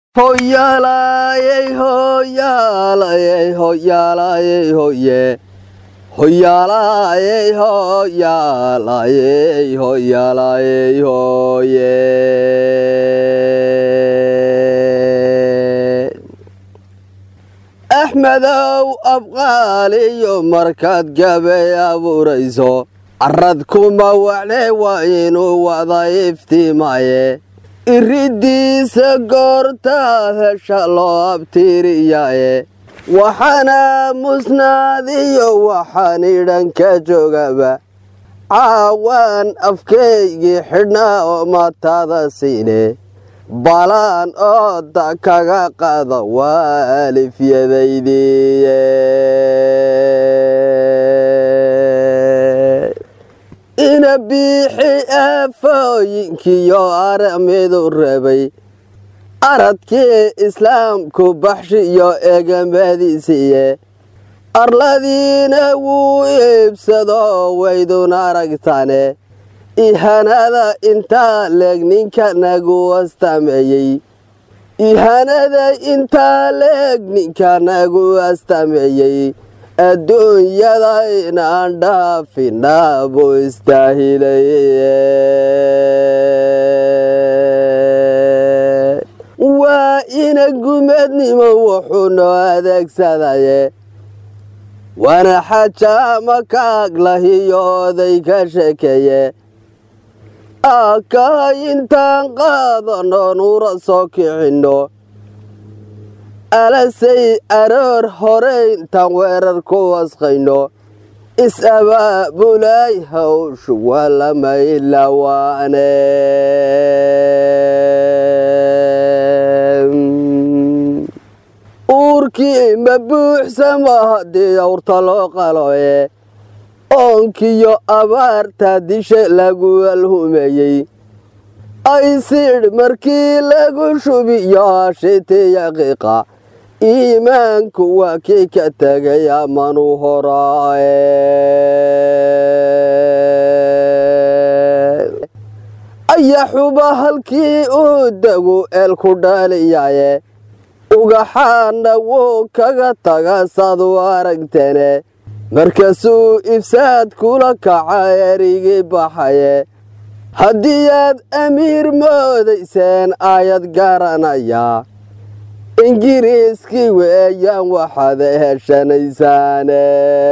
Hoyaalayey hoyaalayey hoyaalayey hoye Hoyaalayey hoyaalayey hoyaalayey hoye Axmedow abqaaliyo markaad gabay abuurayso carrad kuma wacne waa inuu wada iftiimaye iridiisa goortaad hesha loo abtiiriyaye waxaana musnaadiyo waxaan idhan ka joogaba caawaan afkaygii xidhnaa oo matada siine balaan ooda kaga qaada waa alifyadaydiiye ina biixi aafooyinkiyo aramidu rabay aradkii islaamku baxshiyo eegamadiisiiye arladiina wuu iibsado waydun aragtane ihanada intaa leeg ninka nagu astameeyey ihanada intaa leeg ninka nagu astameeyey adduunyada inaan dhaafinaa buu istaahilay waa ina gumadnimo wuxuu noo adeegsadaye waana xajaama kaaglahiyo oday ka sheekeeye aakaha intaan qaadano nuura soo kicinno alasay aroor hore intaan weerar ku wasqayno is-abaabulay hawshu waa lama ilawaane uurkii ma buuxsama haddii awrta loo qaloye oonkiyo abaarta dishe lagu alhumeeyey aysidh markii lagu shubiyo hashitiya qiiqa iimaanku waa kii ka tegay amanu horaaye ayaxuba halkii uu degu eelku dhaaliyaye ugaxaana wuu kaga taga saad u aragtene markaasuu ifsaad kula kaca erigii baxaye haddii aad amiir moodayseen aayad garanaya ingiriiskii weeyaan waxaad heshanaysaane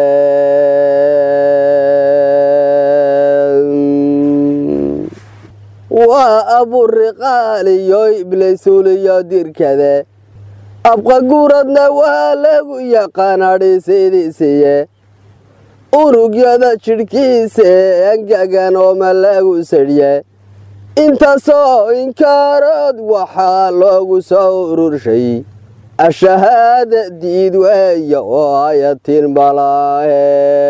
waa aburiqaaliyo iblaysuuliyo dirkade abqaguradna waa lagu yaqaanadhisidiisiye unugyada jidhkiisa ee angagan ooma lagu sadhye intaasoo inkaarood waxaa loogu soo ururshay ashahaada diid weeya oo ayatin balaahe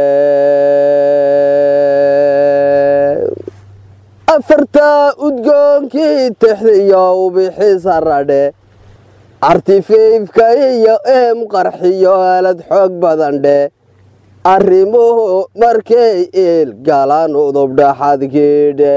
afartaa udgoonkii tixdiyo ubixisa radhe artifeifka iyo eem qarxiyo alad xoog badan dhe arrimuhu markay iil galaan udubdhaxadkiidhe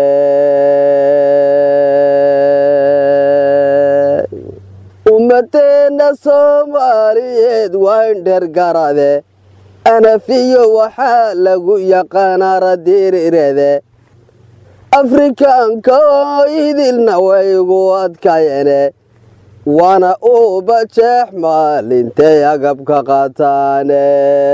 ummadeenna soomaaliyeed waa indher garade anafiyo waxaa lagu yaqaanaa radiirirede afrikaanka oo idilna waygu adkayene waana uuba jeex maalintay agabka qaataane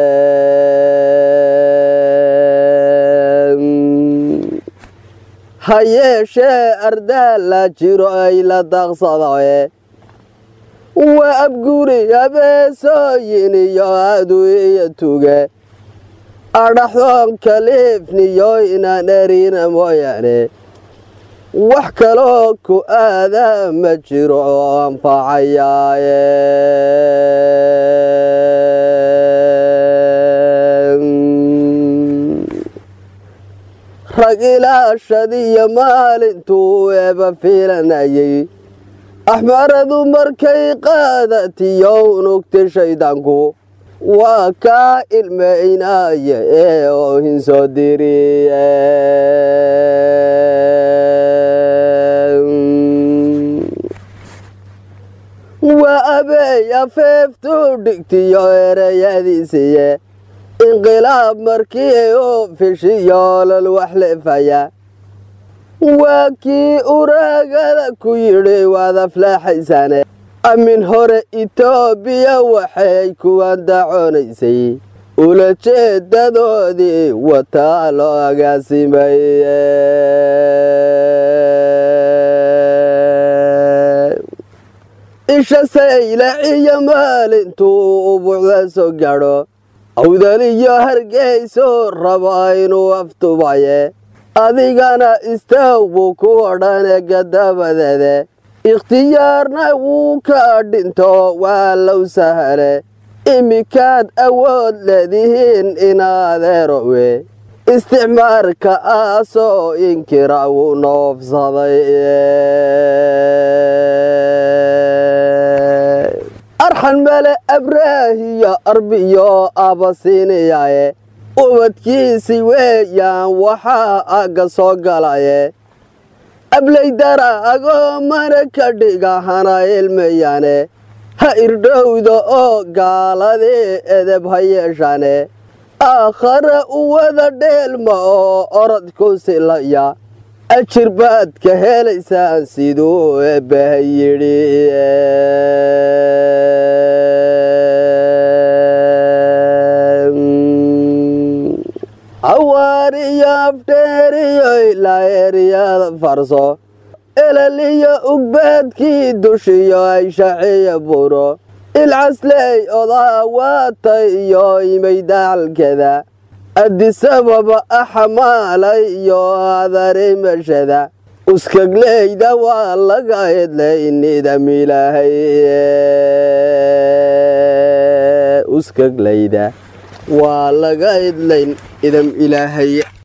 ha yeeshee ardaal la jiro ay la daaqsadae waa abguri habeesooyin iyo adu iyo tuge adhaxdoon kaliifniyo inaan erina mooyaane wax kaloo ku aadaa ma jiro oo anfacayaaye rag ilaashadiyo maalintuu eeba fiilanayay axmaradu markay qaadatiyo unugti shaydaanku waa kaa ilmaynaya ee oohin soo diriye waa abeey afeeftu dhigtiyo erayadiisiye inqilaab markii uu fishiyoolol wax leefaya waa kii uraagada ku yidhi waad aflaaxaysane amin hore itoobiya waxay kuwan dacoonaysay ulajeedadoodii wataa loo agaasimay isha saylaciyo maalintuu ubuucda soo gadho awdaliyo hargeyso raba inuu aftubaye adigana istaag buu ku odhane gadabadeede ikhtiyaarna wuu ka dhinto waa low sahale iminkaad awood leedihiin inaadeerowe isticmaarka aasoo inkira wuu noofsaday arxan male abraahiyo arbiyo abasiiniyaye ubadkiisi weeyaan waxaa agga soo galaye ablaydara agoomana ka dhiga hana ilmayane ha irdhowda oo gaaladii edeb ha yeeshane aakhare u wada dheelma oo orod ku silaya ajir baad ka helaysaan siduu eebbaha yidhi hawaariyo afdheeriyo ilaa eeriyada farso elaliyo ugbaadkii dushiyo ay shaciya buro ilcasley odaa waatay iyo imay dacalkeda adisababa axmaalay iyo adarimashada uskagleyda waa laga hedlay nidam ilaahay uskagleyda waa laga idlayn idam ilaahay